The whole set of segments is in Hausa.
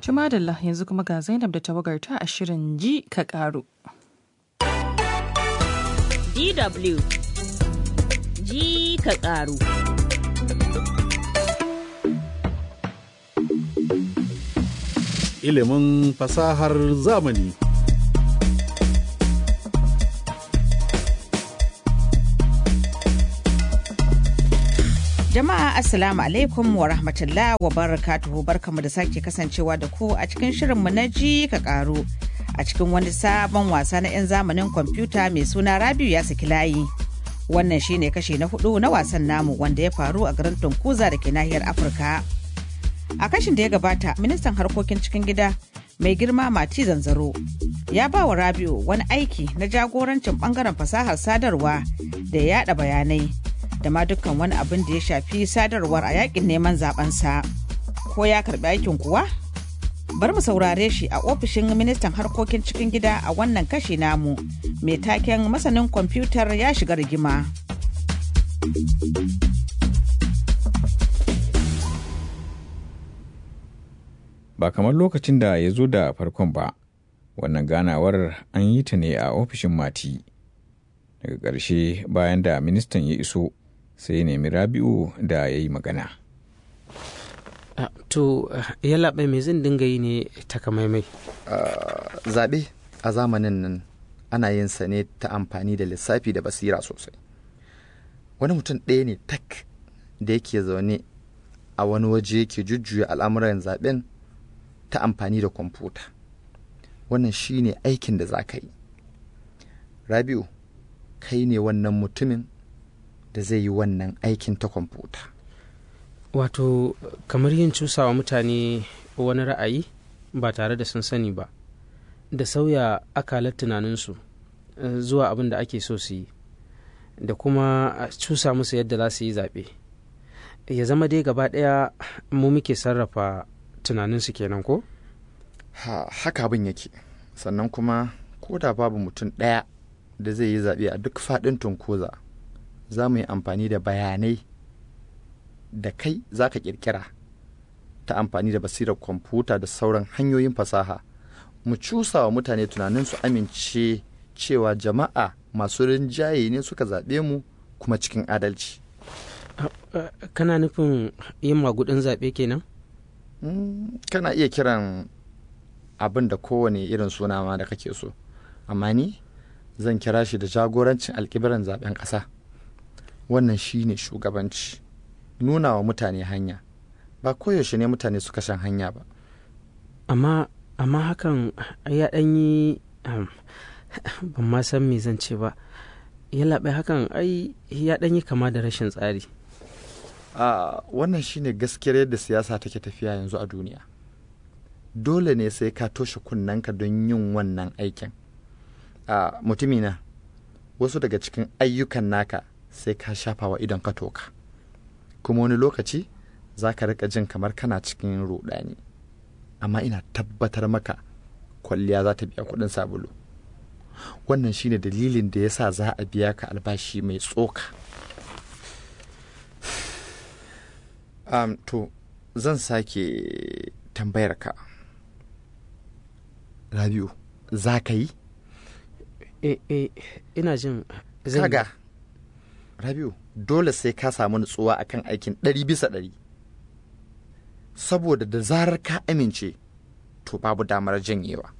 Tumadalla yanzu kuma ga Zainab da tawagarta a shirin ji ka karu. DW ji ka karu. Ilimin fasahar zamani. Jama'a Assalamu alaikum wa rahmatullah wa barakatuhu barkamu da sake kasancewa da ku a cikin shirinmu na ji ka karu a cikin wani sabon wasa na 'yan zamanin kwamfuta mai suna Rabiu ya saki layi. Wannan shine kashe na hudu na wasan namu wanda ya faru a garin Tunkuza da ke nahiyar Afirka. A kashin da ya gabata, ministan harkokin cikin gida mai girma Mati Zanzaro ya ba wa Rabiu wani aiki na jagorancin bangaren fasahar sadarwa da ya yada bayanai da ma dukkan wani abin da ya shafi sadarwar a yakin neman zabensa. Ko ya karbi aikin kuwa? Bari mu saurare shi a ofishin ministan harkokin cikin gida a wannan kashi namu mai taken masanin kwamfutar ya shiga rigima. Ba kamar lokacin da ya zo da farkon ba, wannan ganawar an yi ta ne a ofishin mati. Daga ƙarshe bayan da ministan ya iso sai ya nemi rabi'u da ya yi magana. Uh, to uh, yallaɓai me zan dinga yi ne takamaimai uh, zaɓe a zamanin nan ana yin sa ne ta amfani da lissafi da basira sosai wani mutum ɗaya ne tak da yake zaune a wani waje yake jujjuya al'amuran zaɓen ta amfani da kwamfuta wannan shi ne aikin da za ka yi rabiu kai ne wannan mutumin da zai yi wannan aikin ta kwamfuta wato kamar yin cusawa mutane wani ra'ayi ba tare da sun sani ba da sauya akalar tunaninsu zuwa abin da ake so su yi da kuma cusa musu yadda za su yi zaɓe ya zama dai gaba ɗaya mu muke sarrafa tunaninsu kenan ko? ha, haka abin yake sannan kuma ko da babu mutum ɗaya da zai yi zaɓe a duk faɗin tunkoza za mu yi amfani da bayanai da kai za ka ƙirƙira ta amfani da basirar kwamfuta da sauran hanyoyin fasaha mu cusa wa mutane tunanin su amince cewa jama'a masu rinjaye ne suka zaɓe mu kuma cikin adalci kana nufin yin magudin zaɓe kenan? kana iya kiran abin da kowane irin suna ma da kake so amma ni zan kira shi da jagorancin alkibiran zaben ƙasa wannan shi ne shugabanci nuna wa mutane hanya ba koyaushe ne mutane suka shan hanya ba amma amma hakan ya ɗan yi ban ma san me zan ce ba ya laɓe hakan ai ya ɗan yi kama da rashin tsari a wannan shine gaskiyar yadda siyasa take tafiya yanzu a duniya dole ne sai ka toshe kunnanka don yin wannan aikin a mutumina wasu daga cikin ayyukan naka sai ka shafa wa idon ka toka kuma wani lokaci za ka rika jin kamar kana cikin rudani amma ina tabbatar maka kwalliya za ta biya kudin sabulu wannan shine dalilin da ya sa za a biya ka albashi mai tsoka um, to zan sake tambayar ka rabiu za ka yi e, e, ina jin zan kaga rabiu dole sai ka samu nutsuwa akan aikin ɗari bisa ɗari saboda da zarar ka amince to babu damar janyewa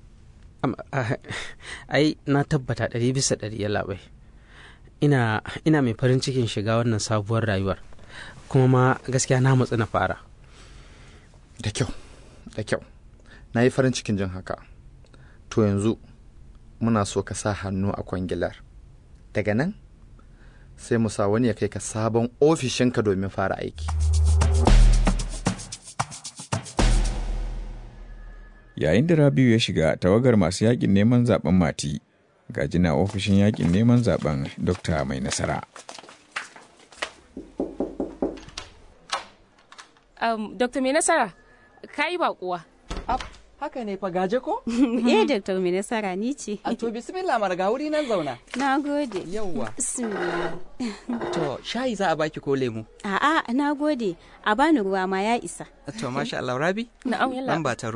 ai na tabbata ɗari bisa ɗari ya labai ina ina mai farin cikin shiga wannan sabuwar rayuwar kuma ma gaskiya na matsu na fara da kyau da kyau na yi farin cikin jin haka to yanzu muna so ka sa hannu a kwangilar daga nan sai mu sa wani ya kai ka sabon ofishinka domin fara aiki Yayin da Rabiu ya shiga tawagar masu yakin neman zaben mati, gajina ofishin yakin neman zaben Dokta mai nasara. Um, Dokta mai nasara, ka yi baƙuwa. Haka ne fa gaje ko? Eh, Dokta mai nasara ni ce. A to bismillah mara ga wuri nan zauna. Na gode. Yawwa. Bismillah. To shayi za a baki ko lemu? A'a, na gode. A bani ruwa ma ya isa. To masha Allah Rabi? Na'am yalla. Nan ba ta ruwa.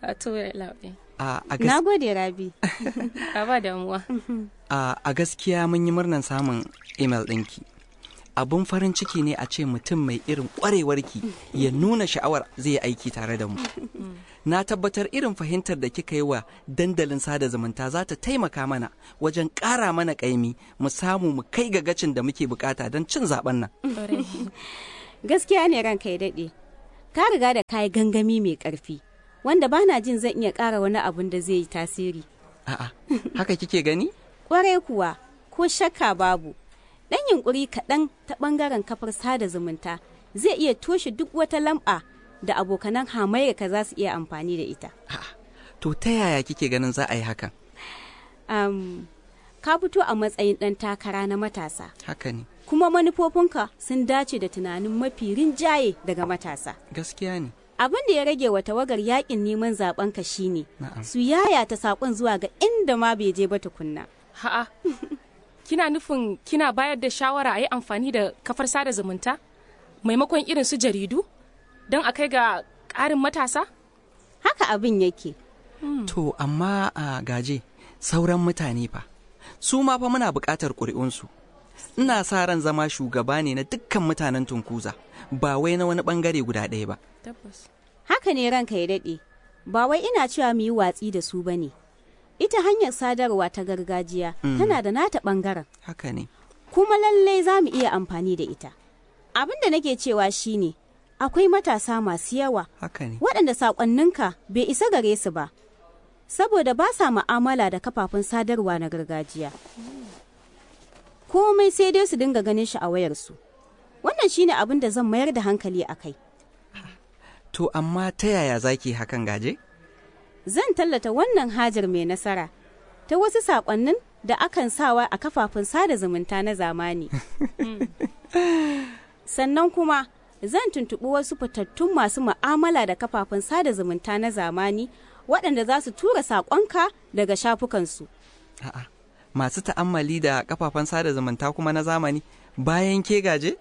A to labai. A, a, Na gas- gode Rabi. A ba damuwa. a, a gaskiya mun yi murnan samun email ɗinki. Abun farin ciki ne a ce mutum mai irin ƙwarewarki ya nuna sha'awar zai yi aiki tare da mu. Na tabbatar irin fahimtar da kika yi wa dandalin sada zumunta za ta taimaka mana wajen ƙara mana ƙaimi mu samu mu kai ga gacin da muke bukata don cin zaben nan. Gaskiya ne ranka ya daɗe. Ka riga da kayi gangami mai ƙarfi, wanda bana jin zan iya ƙara wani abun da zai yi tasiri. A'a, haka kike gani? Ƙwarai kuwa, ko shakka babu. Ɗan yunƙuri kaɗan ta ɓangaren kafar sada zumunta zai iya toshe duk wata lamba da abokanan hamayyarka za su iya amfani da ita. To ta yaya kike ganin za a yi hakan? Am, ka fito a matsayin ɗan takara na matasa. Haka ne, kuma manufofinka sun dace da tunanin mafi rinjaye daga matasa. gaskiya ne. Abin da ya rage wa tawagar yakin neman zabenka shine Na'am. su yayata sakon zuwa ga inda ma bai je ba tukunna. Ha'a. Kina nufin kina bayar da shawara a yi amfani da kafar sada zumunta? Maimakon irin su jaridu? Don a kai ga ƙarin matasa? Haka abin yake. To, amma a gaje, sauran mutane fa, su ma fa muna buƙatar ƙuri'unsu. Ina sa ran zama shugaba ne na dukkan mutanen Tunkuza, ba wai na wani ɓangare guda ɗaya ba. Tabbas. Haka ne ranka ya daɗe. Ba wai ina cewa mu yi watsi da su ba ne. Ita hanyar sadarwa ta gargajiya Mm. tana da nata ɓangaren. Haka ne. kuma lallai za mu iya amfani da ita. Abin da nake cewa shine akwai matasa masu yawa Haka ne. waɗanda saƙonninka bai isa gare su ba, saboda ba sa ma'amala da kafafen sadarwa na gargajiya. Komai sai dai su dinga ganin shi a wayarsu. Wannan shine abin da zan mayar da hankali a kai. To, amma ta yaya za ki hakan gaje? Zan tallata wannan hajar mai nasara ta wasu saƙonnin da akan sawa a kafafen sada zumunta na zamani. Sannan kuma zan tuntuɓi wasu fitattun masu ma'amala da kafafen sada zumunta na zamani waɗanda za su tura saƙonka daga shafukansu. A'a, masu ta'ammali da kafafen sada zumunta kuma na zamani bayan ke gaje?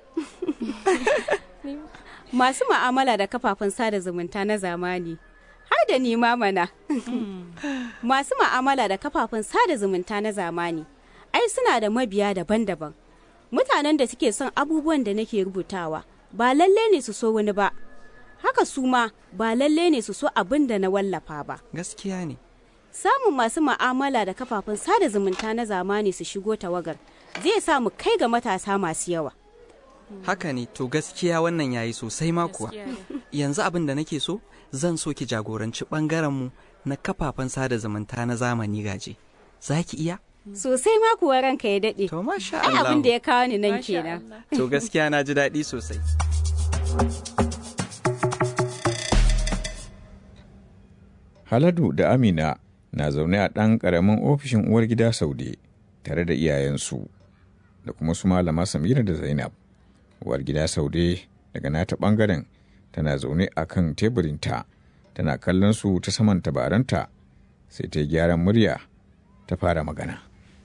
Masu ma'amala da kafafen sada zumunta na zamani. Har da ni ma mana. Masu ma'amala da kafafen sada zumunta na zamani. Ai suna da mabiya daban-daban. Mutanen da suke son abubuwan da nake rubutawa ba lalle ne su so wani ba. Haka su ma ba lalle ne su so abin da na wallafa ba. Gaskiya ne. Samun masu ma'amala da kafafen sada zumunta na zamani su shigo tawagar zai sa mu kai ga matasa masu yawa. Haka ne, to gaskiya wannan yayi sosai ma kuwa. Yanzu abin da nake so, zan so ki jagoranci ɓangarenmu na kafafen sada zumunta na zamani gaje. Za ki iya? Sosai ma kuwa ranka ya daɗe. To masha Ai Allah. abin da ya kawo ni nan kenan. To gaskiya na ji daɗi sosai. Haladu da Amina na zaune a ɗan ƙaramin ofishin uwar gida Saude tare da iyayensu da kuma su malama Samira da Zainab. Uwar gida Saude daga nata ɓangaren tana zaune a kan teburinta tana kallon su ta saman tabaranta sai ta yi gyaran murya ta fara magana.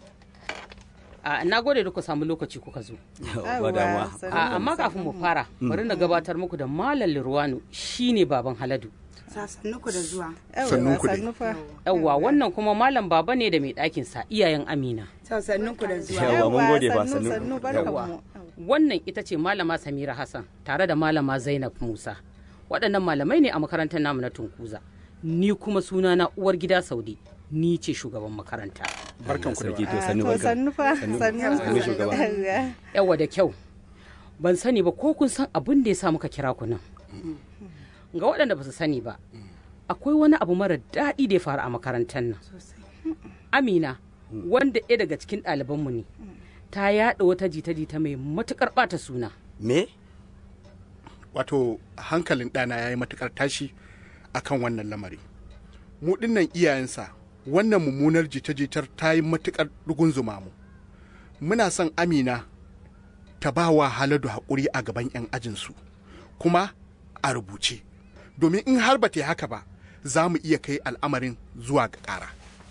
A na gode da ku samu lokaci kuka zo. Ba damuwa. A amma kafin mu fara, bari na gabatar muku da Malam Lirwanu shine baban Haladu. Sassannuku da zuwa. Sannunku dai. Yawwa wannan kuma Malam Baba ne da mai ɗakin sa iyayen Amina. Sassannuku da zuwa. Yawwa, mun gode ba, sannu. sannu barkamu. Yawwa. Wannan ita ce Malama Samira Hassan tare da Malama Zainab Musa. Waɗannan malamai ne a makarantar namu na Tunkuza. Ni kuma sunana uwar gida Saudi. Ni ce shugaban makaranta. Barkan ku da Sarki to wa. sannu To barka. sannu fa Sannu. sannu. Sannu shugaba. Yawwa da kyau. Ban sani ba ko kun san abin da ya sa muka kira ku nan. Ga waɗanda ba su sani ba, akwai wani abu mara daɗi da ya faru a makarantar nan. Amina, wanda ɗaya daga cikin ɗalibanmu ne, ta yaɗa wata jita-jita mai matuƙar ɓata suna. Me? Wato hankalin ɗana ya yi matuƙar tashi a kan wannan lamari. Mu ɗinnan iyayensa wannan mummunar jita-jitar ta yi matuƙar rugunzuma mu. Muna son Amina ta ba wa Haladu haƙuri a gaban 'yan ajinsu, kuma a rubuce. Domin in har ba ta yi haka ba, za mu iya kai al'amarin zuwa ga ƙara.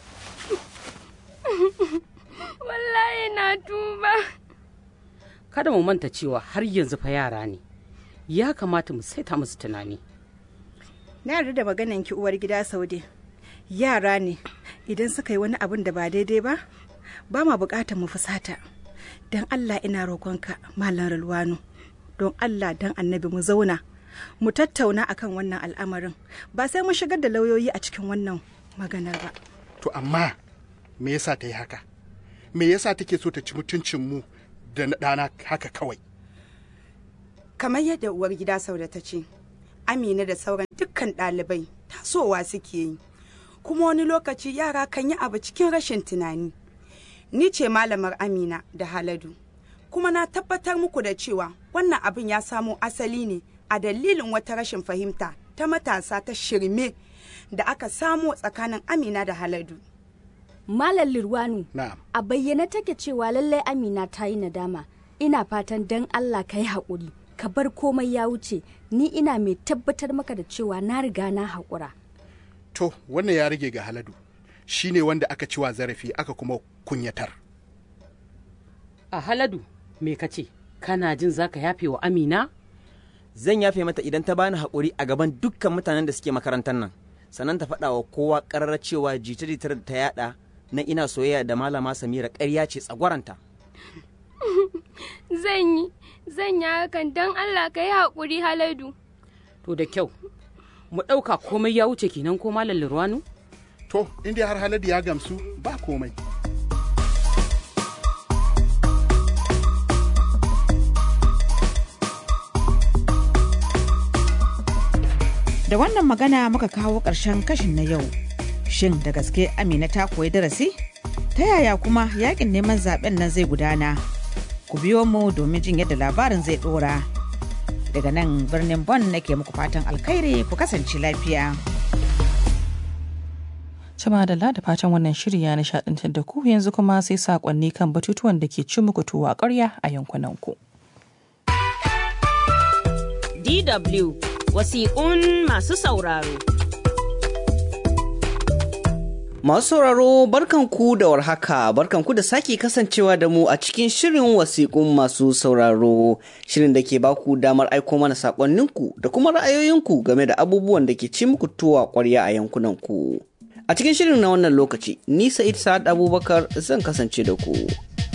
Wallahi na tuba. Kada mu manta cewa har yanzu fa yara ne. Ya kamata mu saita musu tunani. na yarda da maganan ki uwar gida saude yara ne idan suka yi wani abin da ba daidai ba ba ma bukatar mu fusata don allah ina roƙonka malam ralwano don allah don annabi mu zauna mu tattauna akan wannan al'amarin ba sai mu shigar da lauyoyi a cikin wannan maganar ba to amma me yasa ta yi haka me yasa take so ta ci mutuncin mu da na ɗana haka kawai kamar yadda uwar gida sauda ta ce amina da sauran dukkan ɗalibai tasowa suke yi kuma wani lokaci yara kan yi abu cikin rashin tunani ni ce malamar amina da haladu kuma na tabbatar muku da cewa wannan abin ya samo asali ne a dalilin wata rashin fahimta ta matasa ta shirme da aka samo tsakanin amina da haladu Malam Lirwanu, na'am a bayyane take cewa lallai Amina ta yi nadama. Ina fatan dan Allah ka yi haƙuri, ka bar komai ya wuce, ni ina mai tabbatar maka da cewa na riga na haƙura. to wannan ya rage ga haladu shine wanda aka ci wa zarafi aka kuma kunyatar A haladu, me ka ce? Kana jin za ka yafe wa Amina? Zan yafe mata idan ta bani haƙuri a gaban dukkan mutanen da suke makarantar nan. Sannan ta faɗa wa kowa ƙarar cewa jita-jitar da ta yaɗa na ina soyayya da malama Samira ƙarya ce tsagwaranta. Zan yi, zan yi hakan don Allah ka yi haƙuri haladu. To da kyau, mu ɗauka komai ya wuce kenan ko malam Lirwanu? to inda har haladu ya gamsu ba komai Da wannan magana muka kawo ƙarshen kashin na yau. Shin da gaske Amina ta koyi darasi? Ta yaya kuma yakin neman zaben nan zai gudana? Ku biyo mu domin jin yadda labarin zai ɗora. Daga nan birnin Bon nake muku fatan alkhairi ku kasance lafiya. Cima da da fatan wannan shiri ya nishaɗantar da ku yanzu kuma sai saƙonni kan batutuwan da ke ci muku tuwa ƙarya a yankunanku. DW wasiƙun masu sauraro. Masu sauraro barkanku da warhaka barkanku da sake kasancewa da mu a cikin shirin wasiƙun masu sauraro shirin da ke baku damar aiko mana saƙonninku da kuma ra'ayoyinku game da abubuwan da ke ci muku tuwa ƙwarya a yankunanku. A cikin shirin na wannan lokaci, ni Sa'id Sa'ad Abubakar zan kasance da ku.